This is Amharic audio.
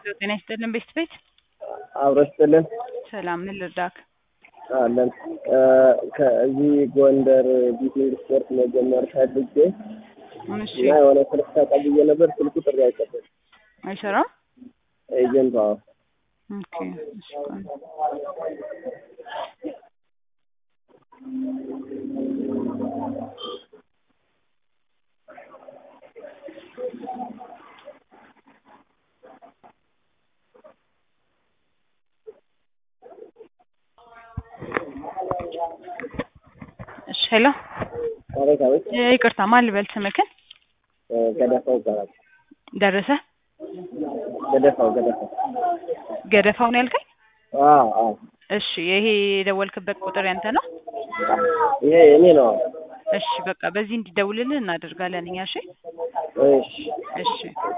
ጤና ይስጥልን ቤት ቤት አብሮ ይስጥልን ሰላም ምን ልርዳክ? አለን ከዚህ ጎንደር ቢቲንግ ስፖርት መጀመር ፈልጌ እሺ እና የሆነ ስልክ ተቀብዬ ነበር። ስልኩ ጥሪ አይቀበልም። አይሰራም። ኤጀንቷ ኦኬ እሺ ቆይ። እሺ ሄሎ አቤት አቤት ይቅርታ ማን ልበል ስምክን? ገደፋው ይባላል። ደረሰ ገደፋው ገደፋው ገደፋው ነው ያልከኝ? አዎ አዎ እሺ ይሄ የደወልክበት ቁጥር ያንተ ነው? ይሄ እኔ ነው። እሺ በቃ በዚህ እንዲደውልልህ እናደርጋለን እኛ እሺ እሺ እሺ